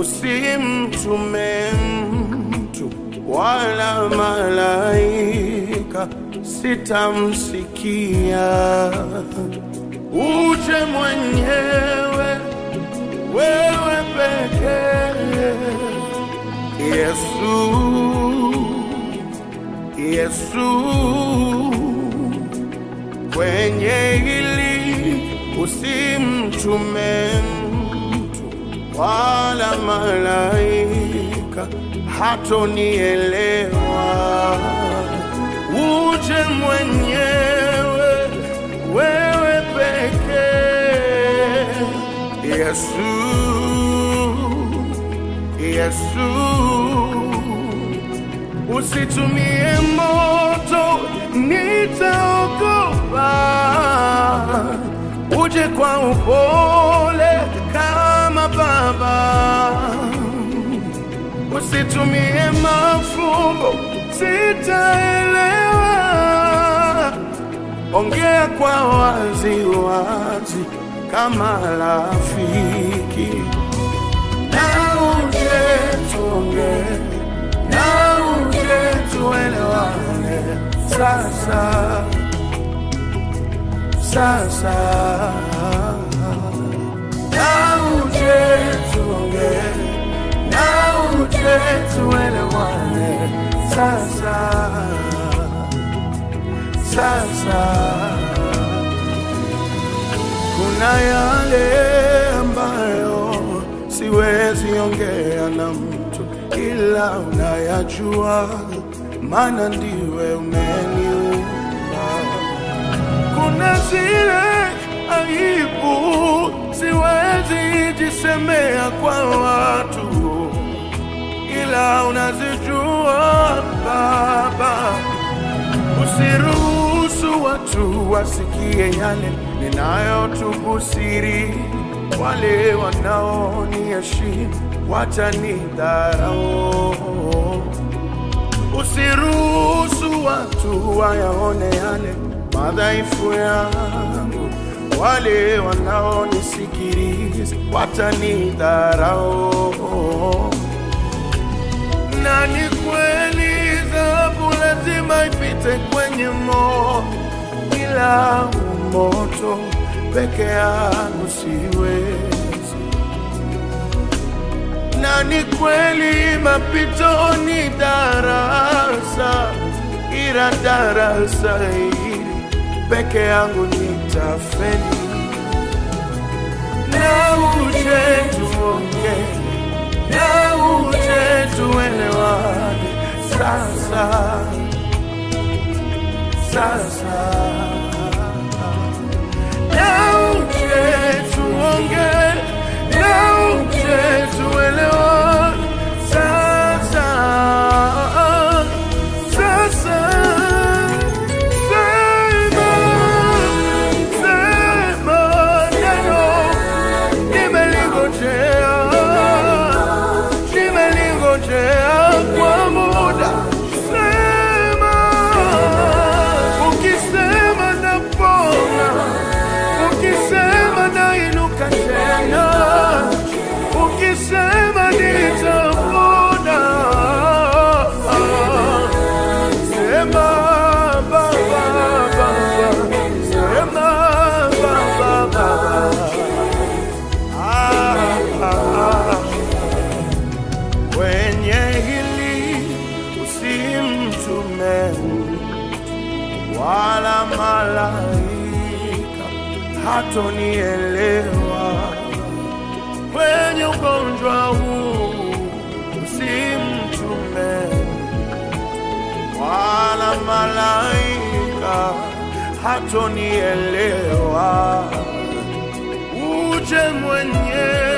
usimtume mtu wala malaika, sitamsikia. Uje mwenyewe wewe pekee, Yesu, Yesu, kwenye hili usimtume mtu wala malaika, hatonielewa. Uje mwenyewe wewe pekee, Yesu, Yesu, usitumie moto, nitaogopa. Uje kwa upole kama baba, usitumie mafumbo, sitaelewa. Ongea kwa wazi wazi kama rafiki, na uje tuongee, na uje tuelewane sasa sasa, na uje tuongee, na uje tuelewane sasa sasa. Kuna yale ambayo siwezi ongea na mtu, ila unayajua, maana ndiwe umeniumba. Kuna zile aibu siwezi jisemea kwa watu, ila unazijua Baba. Usiruhusu watu wasikie yale ninayotubu siri, wale wanaoniheshimu watanidharau. Usiruhusu watu wayaone yale madhaifu yangu, wale wanaonisikiliza watanidharau. Na ni kweli dhahabu lazima ipite kwenye moto, ila moto peke yangu siwezi. Na ni kweli mapito ni darasa, ila darasa hili peke yangu nitafeli. Na uje tuongee na uje tuelewane sasa sasa, na uje tuongee, na uje tuelewane sasa sasa. Sema, sema neno nimelingojea, nimelingojea kwa muda. Sema, ukisema napona, ukisema nainuka tena, ukisema nitapona. Sema Baba, Baba, sema Baba, Baba. Ah, ah, ah. Kwenye hili usimtume wala malaika, hatonielewa. Kwenye ugonjwa huu usimtume wala malaika, hatonielewa. Uje mwenyewe